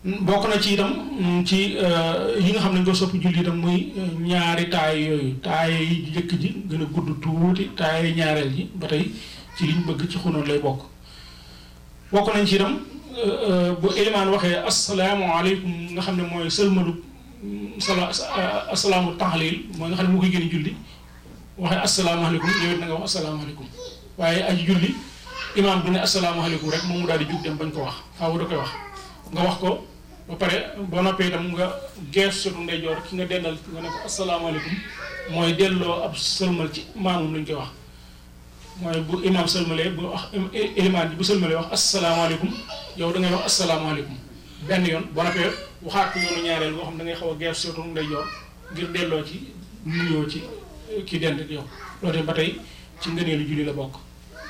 bokk na ci itam ci yi nga xam ne ko soppi julli itam muy ñaari taay yooyu taay yi jëkk ji gën a gudd tuuti taay ñaareel ji ba tey ci liñ bëgg ci xunoon lay bokk bokk nañ ci itam bu élimaan waxee asalaamaaleykum nga xam ne mooy sëlmalu sala asalaamu taxlil mooy nga xam ne moo koy gën a julli waxee asalaamaaleykum yow it na nga wax asalaamaaleykum waaye aji julli imaam du ne asalaamaaleykum rek moom mu daal di jug dem bañ ko wax faaw da koy wax nga wax ko ba pare boo noppee itam nga gees sotu ndeyjoor ki nga dendal nga ne ko asalaamaaleykum mooy delloo ab sëlmal ci maamum lañ koy wax mooy bu imaam sëlmalee bu wax ilimaan ji bu sëlmalee wax asalaamaaleykum yow da ngay wax asalaamaaleykum benn yoon boo noppee waxaat ko yoonu ñaareel boo xam da ngay xaw a gees sotu ndeyjoor ngir delloo ci nuyoo ci ki dend ak yow loolu ba tey ci ngëneelu julli la bokk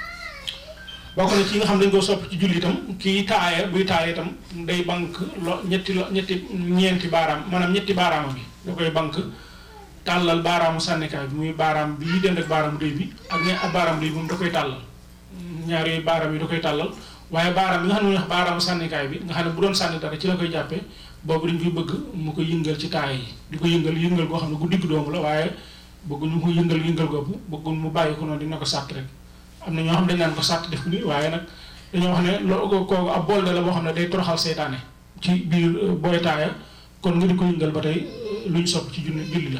bokk na ci nga xam dañ ko sopp ci julli itam kii taaya buy taaya itam day bank lo ñetti lo ñetti ñeenti baaraam maanaam ñetti baaraama bi da koy bank tàllal baaraamu sànnikaay bi muy baaraam bii dend ak baaraamu déy bi ak ñe ak baaraamu déy bi moom da koy tàllal ñaar yooyu baaraam yi da koy tàllal waaye baaraam bi nga xam ne wax baaraamu sànnikaay bi nga xam ne bu doon sànni dara ci la koy jàppee boobu dañ koy bëgg mu ko yëngal ci taaya yi di ko yëngal yëngal goo xam ne gu digg doomu la waaye bëgguñu ko yëngal yëngal googu bëgguñ mu bàyyi ko noonu dina ko sàtt rek am na ñoo xam dañ naan ko sàtt def ko nii waaye nag dañoo wax ne loo kooku ab bool la boo xam ne day toroxal seytaane ci biir booy taaya kon nga di ko yëngal ba tey lu ñu sopp ci junni julli la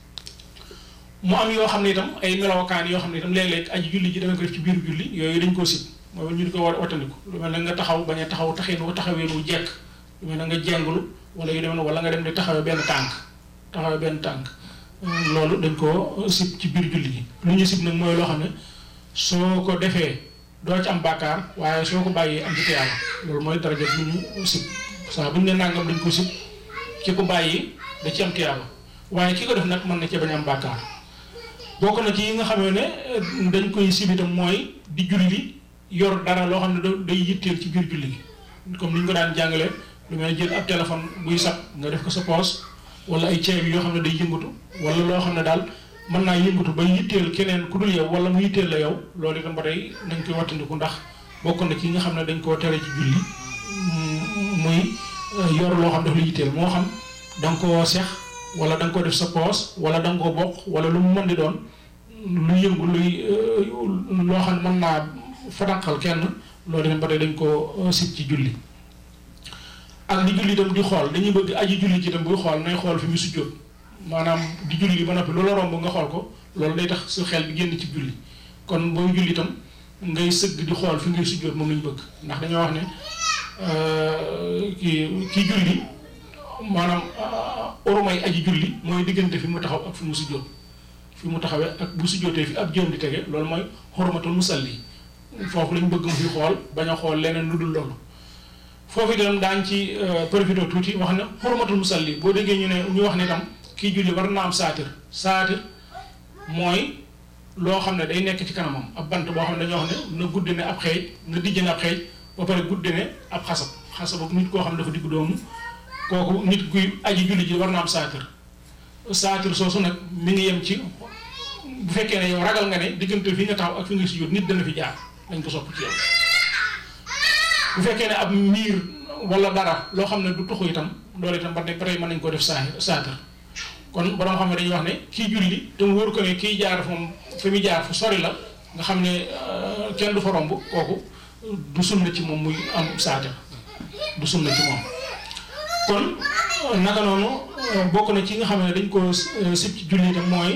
mu am yoo xam ne itam ay melokaan yoo xam ne itam léeg-léeg aji julli ji dama ko def ci biir julli yooyu dañ koo sib mooy ñu di ko war wattandiku lu mel ne nga taxaw bañ a taxaw taxin wu taxawee nu jekk lu mel ne nga jengulu wala yu demee noonu wala nga dem di taxawee benn tànk taxawee benn tànk loolu dañ koo sib ci biir julli gi lu ñu sib nag mooy loo xam ne soo ko defee doo ci am bàkkaar waaye soo ko bàyyee am ci tiyaaba loolu mooy daraja bu ñu sib saa bu ñu ne nangam dañ ko sib ki ko bàyyi da ci am tiyaaba waaye ki ko def nag mën na cee bañ am bàkkaar bokk na ci yi nga xamee ne dañ koy sib itam mooy di julli yor dara loo xam ne day yitteel ci biir julli gi comme ni ñu ko daan jàngale lu mel jël ab téléphone buy sab nga def ko sa poos wala ay ceeb yoo xam ne day yëngatu wala loo xam ne daal mën naa yëngatu ba yitteel keneen ku dul yow wala mu yitteel la yow loolu itam ba tey nañ koy wattandiku ndax bokk na ci nga xam ne dañ koo tere ci julli muy yor loo xam daf la yitteel moo xam da nga koo sex wala da nga ko def sa poos wala da nga ko bokk wala lu mu mën di doon lu yëngu luy loo xam ne mën naa fatanqal kenn loolu itam ba tey dañ koo sit ci julli ak di julli itam di xool dañuy bëgg aji julli ci itam buy xool nay xool fi mu sujjóot maanaam di julli ba noppi loola romb nga xool ko loolu day tax su xel bi génn ci julli kon booy julli itam ngay sëgg di xool fi ngay sujjóot moom lañu bëgg ndax dañoo wax ne kii kii julli maanaam orumay aji julli mooy diggante fi mu taxaw ak fi mu sujjóot fi mu taxawee ak bu sujjóotee fi ab jëm di tege loolu mooy xormatul musalli foofu lañ bëgg mu fi xool bañ a xool leneen lu dul loolu foofu itam daañ ci profité tuuti wax ne xormatul musalli boo déggee ñu ne ñu wax ne itam kii julli war na am saatir saatir mooy loo xam ne day nekk ci kanamam ab bant boo xam ne dañoo wax ne na guddi ne ab xeej na dijj ne ab xeej ba pare guddi ne ab xasab xasab nit koo xam ne dafa diggu doomu kooku nit kuy aji julli ji war na am saatir saatir soosu nag mi ngi yem ci bu fekkee ne yow ragal nga ne diggante fi nga taxaw ak fi nga sujjóot nit dana fi jaar dañ ko sopp ci yow bu fekkee ne ab miir wala dara loo xam ne du tuxu itam loolu itam ba tey mën nañ koo def saa saatir kon borom xam ne dañuy wax ne kii julli te mu wóor ko ne kii jaar moom fi muy jaar fu sori la nga xam ne kenn du fa romb kooku du sunna ci moom muy am saatir du sunna ci moom kon naka noonu bokk na ci nga xam ne dañ ko sib ci julli itam mooy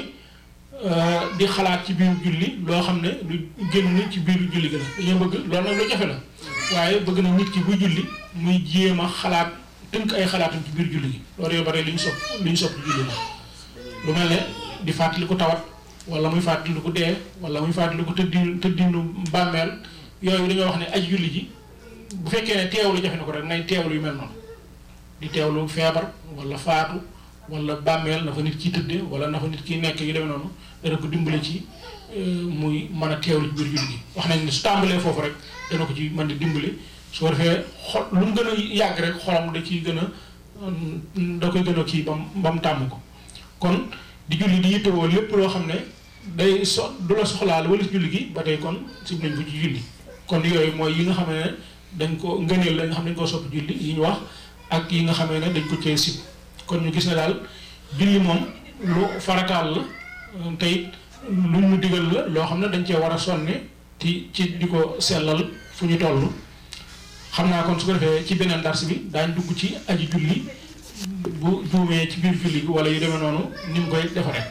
di xalaat ci biir julli loo xam ne lu génn ci biir julli gi la dañoo bëgg loolu nag lu jafe la waaye bëgg na nit ki buy julli muy jéem a xalaat tënk ay xalaatam ci biir julli gi loolu yoo bare li ñu sopp li ñu sopp ci julli la lu mel ne di fàttali ko tawat wala muy fàttali ko dee wala muy fàttali ko tëddi tëddinu bàmmeel yooyu dañoo wax ne aj julli ji bu fekkee ne teewlu jafe na ko rek nay teewlu yu mel noonu di teewlu feebar wala faatu wala bàmmeel na fa nit ki tëdde wala na fa nit ki nekk yu demee noonu dana ko dimbale ci muy mën a teewlu ci biir julli gi wax nañ ne su tàmbalee foofu rek dana ko ci mën di dimbale su ko defee xol lu mu gën a yàgg rek xolam da ciy gën a da koy gën a kii bam ba mu tàmm ko kon di julli di yittewoo lépp loo xam ne day so du la soxlaal wala ci julli gi ba tey kon sib nañ ko ci julli kon yooyu mooy yi nga xam ne dañ ko ngëneel la nga xam ne dañ koo sopp julli yi ñu wax ak yi nga xamee ne dañ ko cee sib kon ñu gis ne daal julli moom lu farataal la te it lu ñu digal la loo xam ne dañ cee war a sonne ci ci di ko sellal fu ñu toll xam naa kon su ko defee ci beneen dars bi daañ dugg ci aji julli bu juumee ci biir julli wala yu demee noonu ni mu koy defaree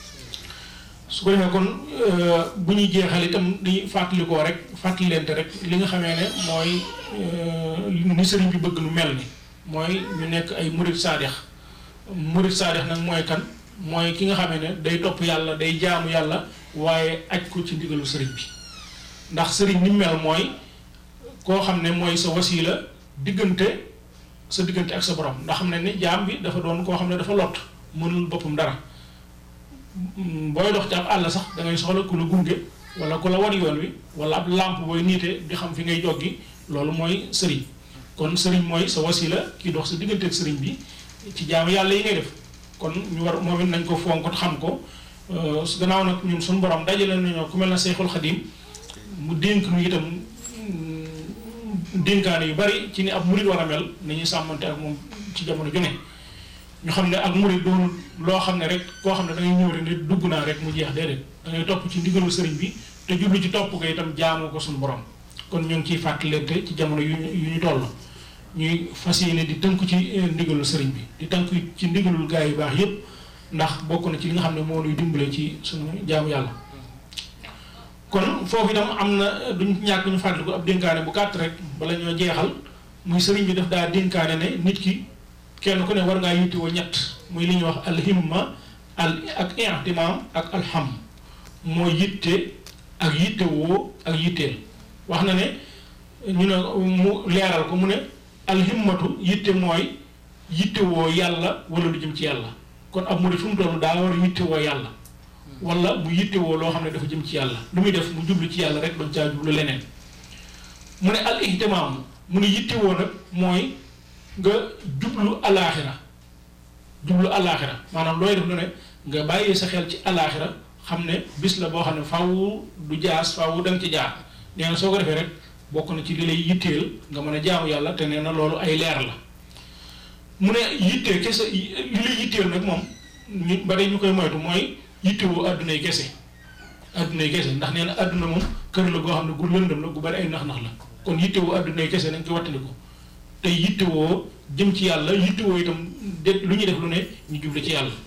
su ko defee kon bu ñuy jeexal itam di fàttalikoo rek fàttalente rek li nga xamee ne mooy ni sëriñ bi bëgg nu mel ni mooy ñu nekk ay murid saadix murid saadix nag mooy kan mooy ki nga xamee ne day topp yàlla day jaamu yàlla waaye aj ko ci ndigalu sëriñ bi ndax sëriñ ni mel mooy koo xam ne mooy sa wasila diggante sa diggante ak sa borom ndax xam ne ni jaam bi dafa doon koo xam ne dafa lot mënul boppam dara booy dox ci ab àll sax da ngay soxla ku la gunge wala ku la wan yoon wi wala ab làmp booy niite di xam fi ngay joggi loolu mooy sëriñ kon sëriñ mooy sa wasila ki dox sa diggante ak sëriñ bi ci jaamu yàlla yi ngay def kon ñu war moom it nañ ko fonk xam ko su gannaaw nag ñun suñu borom dajale nañoo ku mel na Seexul Xadim mu dénk nu itam dénkaane yu bari ci ni ab murid war a mel nañuy sàmmante ak moom ci jamono ju ne ñu xam ne ak murid doon loo xam ne rek koo xam ne da ngay ñëw rek ne dugg naa rek mu jeex déedéet da ngay topp ci ndigalu sëriñ bi te jublu ci topp ko itam jaamu ko suñu borom kon ñu ngi ciy fàttalante ci jamono yu yu ñu toll ñuy fas yéene di tënku ci ndigalul sëriñ bi di tënku ci ndigalul gaa yu baax yépp ndax bokk na ci li nga xam ne moo nuy dimbale ci suñu jaamu yàlla kon foofu itam am na duñ ñàkk ñu fàttali ko ab dénkaane bu gàtt rek bala ñoo jeexal muy sëriñ bi daf daa dénkaane ne nit ki kenn ku ne war ngaa yittewoo ñett muy li ñuy wax alhimma al ak ihtimam ak alham moo yitte ak yittewoo ak yitteel wax na ne ñu ne mu leeral ko mu ne alhimmatu yitte mooy yittewoo yàlla wala lu jëm ci yàlla kon ab murid fu mu toll daa war a yittewoo yàlla wala mu yittewoo loo xam ne dafa jëm ci yàlla lu muy def mu jublu ci yàlla rek bañ caa jublu leneen mu ne al ihtimaam mu ne yittewoo nag mooy nga jublu alaaxira jublu alaaxira maanaam looy def lu ne nga bàyyee sa xel ci alaaxira xam ne bis la boo xam ne faaw du jaas faaw da nga ci jaar nee na soo ko defee rek bokk na ci li lay yitteel nga mën a jaamu yàlla te nee na loolu ay leer la mu ne yittee kese li lay yitteel nag moom ñu bari ñu koy moytu mooy yittewoo addunay kese addunay kese ndax nee na adduna moom kër la goo xam ne gu lëndëm la gu bari ay nax-nax la kon yittewoo addunay kese nañ ko wattandiku te yittewoo jëm ci yàlla yittewoo itam de lu ñuy def lu ne ñu jublu ci yàlla